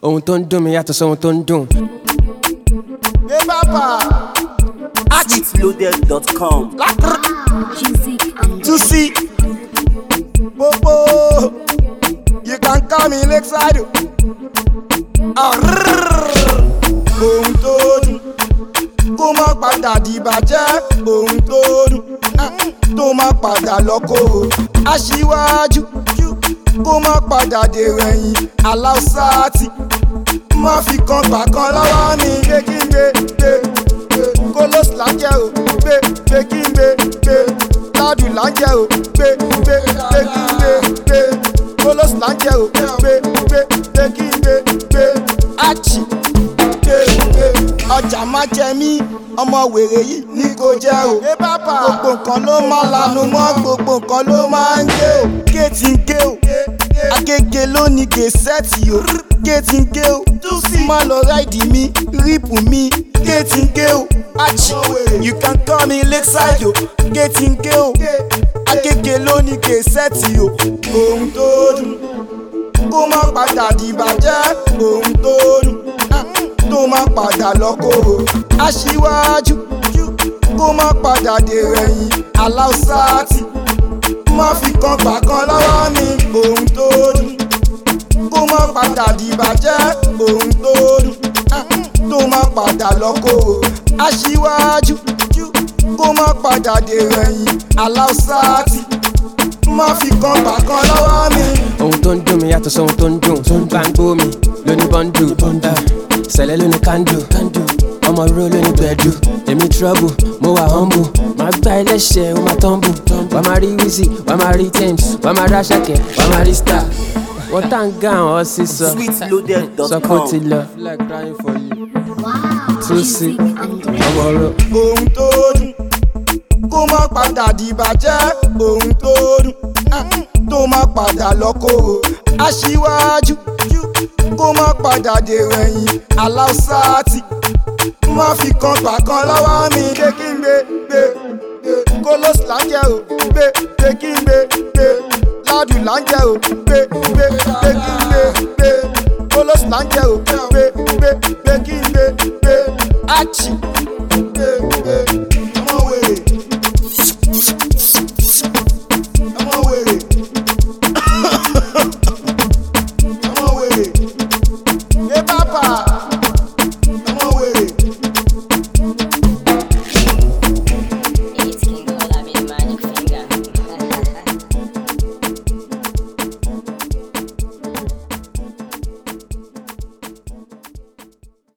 ohun tó ń dùn mí yàtọ̀ sóhun tó ń dùn. Gbé bàbà. Sweetloaded.com. Music and To see. Popo. You can call me Lakeside. Ohun tó dùn. Kó má padà dìbàjẹ́. Ohun tó dùn. Tó má padà lọ́kọ̀. Aṣíwájú. Kó má padà dèrò ẹ̀yìn. Aláùsáàtì. Má fi kan gbà kan lọ́wọ́ mi. Gbé kí n gbé gbé gbé. Kólósì lájẹ́ o. Gbé gbé kí n gbé gbé. Ládùn lájẹ́ o. Gbé gbé gbé kí n gbé gbé. Kólósì lájẹ́ o. Gbé gbé gbé kí n gbé gbé. Áchì gbé gbé. Ọjà má jẹ mí. Ọmọ wèrè yìí ní kò jẹ́ o. Gbogbo nǹkan ló máa lanu mọ́. Gbogbo nǹkan ló máa ń gé o. Kéètì ń gé o. Agége ló ní gèsẹ́ẹ̀tì o. Kéètì ń gé o. Má lọ ráìdì mi, rípù mi. Kéètì ń gé o. Achi, you can call me Lakeside o. Kéètì ń gé o. Agége ló ní gèsẹ́ẹ̀tì o. Ohun tó dùn kó má padà dìbàjẹ́. Ohun tó dùn tó má padà lọ́kọ̀. Aṣíwájú kó má padà dèrò ẹ̀yìn. Aláùsáàtì má fi kan gbà kan lọ́wọ́ mi. Ohun tó dùn kó má padà dìbàjẹ́. Ohun tó dùn tó má padà lọ́kọ̀. Aṣíwájú kó má padà dèrò ẹ̀yìn. Aláùsáàtì má fi kan gbà kan lọ́wọ́ mi. ohun tó ń dùn mí yàtọ̀ sóhun tó ń dùn. tó ń bá ń gbó mi lóní bọ́ńdù. sẹ̀lẹ̀ lóní kándù. ọmọ ro lóní gbẹ̀dù. èmi trouble mo wà humble. màá gbá ẹlẹ́ṣẹ̀ ó máa tumble. wàá máa rí wizzy wàá máa rí thames wàá máa rí àṣàkẹ́ wàá máa rí star. wọ́n tá ń gá àwọn sísọ. sọ pé ó ti Sweetloaded.com. lọ. wow. Tusi. Music and ọmọ ro. ohun tó dùn kó má padà dìbàjẹ́ ohun tó dùn tó má padà lọ́kọ̀ aṣíwájú kó má padà dèrò ẹ̀yìn aláùsáàtì má fi kan gbà kan lọ́wọ́ mi gbé kí n gbé gbé gbé kólósì lájẹ́ o gbé gbé kí n gbé gbé ládùn lájẹ́ o gbé gbé gbé kí n gbé gbé kólósì lájẹ́ o gbé gbé gbé kí n gbé gbé áchì gbé gbé